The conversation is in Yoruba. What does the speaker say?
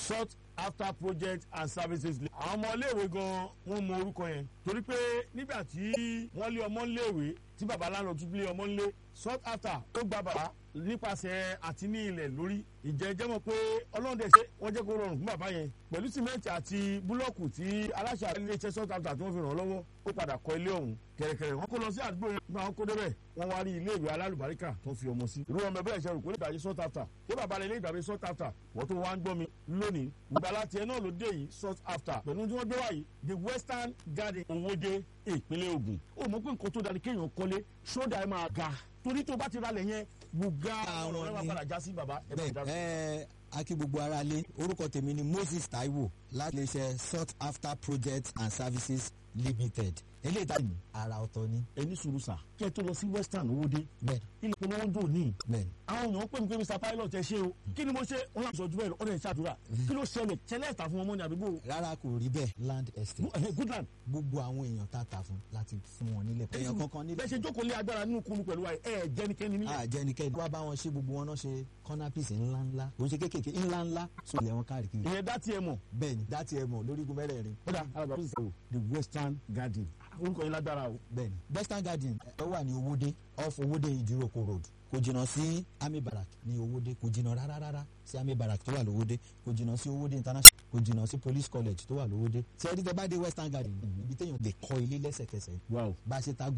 sought after project and services. àwọn ọmọ iléèwé gan wọn mọ orúkọ yẹn torí pé nígbà tí wọ́n lé ọmọ iléèwé tí baba lánàá tún lé ọmọ ńlé sought after ó gba bàbá nípasẹ̀ àti ní ilẹ̀ lórí ìjẹ́ jẹ́ mọ̀ pé ọlọ́run dẹ̀ ṣe wọ́n jẹ́ kó rọrùn fún bàbá yẹn pẹ̀lú sìmẹ́ǹtì àti búlọ́ọ̀kù tí aláṣà iléeṣẹ́ sought after tí wọ́n fi ràn lọ́wọ́ ó padà kọ́ ilé ọ̀hún kẹ̀rẹ̀kẹ̀rẹ̀ wọ́n kó lọ sí àdúgbò yẹn nígbà wọn kó débẹ̀ wọ́n wá rí ilé ìwé alálùbáríkà tó fi ọmọ sí. irú ọmọ bẹ́ẹ̀ ṣe rò kó lè dàjí sought after kó bàbá rẹ̀ lè dàbí sought after wọ́n tó wá ń gbọ́ mi lónìí gbàlá tiẹ̀ náà ló dé yìí sought after pẹ̀lú tí wọ́n gbé wáyé the western garden owóde ìpínlẹ̀ Ògùn ó mọ̀ pé nǹkan tó dára kéèyàn kọ́lé ṣódà ẹ̀ máa ga torí tó bá ti ralẹ̀ yẹn gbùgá ọ̀rọ̀ rẹ̀ máa padà já sí bàbá ẹ̀ máa já sí. bẹ́ẹ̀ ẹ akí gbogbo ara lé orúkọ tèmi ni Moses Taiwo láti iléeṣẹ́ sought after projects and services limited eléyìí tá ara ọ̀tọ̀ ni. ẹni sùúrù sà kí ẹ tó lọ sí western owóde bẹ́ẹ̀ ilé ìpolówó ń dùn ní. bẹ́ẹ̀ àwọn èèyàn pè mí pé mr pilot ẹ ṣe o kí ni mo ṣe wọn láti sọjú bẹ́ẹ̀ lọ ọdẹ ìṣàdúrà kí ló ṣẹlẹ̀ ṣẹlẹ̀ ẹ̀ta fún ọmọ ní àdúgbò rárá kò rí bẹ́ẹ̀ land estate goodland gbogbo àwọn èèyàn tá a tà fún láti fún wọn nílẹ̀ èèyàn kankan nílẹ̀ bẹ́ẹ̀ ṣe jókòó lé agbára nínú kunu pẹ̀lú wa ẹ jẹ́nikẹ́ni nílẹ̀. àjẹnikẹ́ni wá bá wọn ṣe gbogbo wọn náà ṣe corner piece ńlá ńlá kò ń ṣe kéékèèké ńlá ńlá so ilẹ̀ wọn káàrí kiri ìyẹn dá tiẹ̀ mọ̀ bẹ́ẹ̀ ni dá tiẹ̀ mọ̀ lórígun mẹ́rẹ̀ẹ̀rin kódà alábàá fún ìṣòro the western garden orúkọ yẹn lágbára o. bẹ́ẹ̀ ni western garden ẹ wà ní owóde off owóde ìdíròkò road kò jìnnà sí army barrack ní owóde kò jìnnà rárá rárá sí army barrack tó wà lówóde kò jìnnà sí owóde international kò jìnnà sí police college tó wà lówóde tí ẹ rí tẹ bá dé western garden ibi téèyàn lè kọ́ ilé lẹ́sẹ̀kẹsẹ̀ wow bá a ṣe ta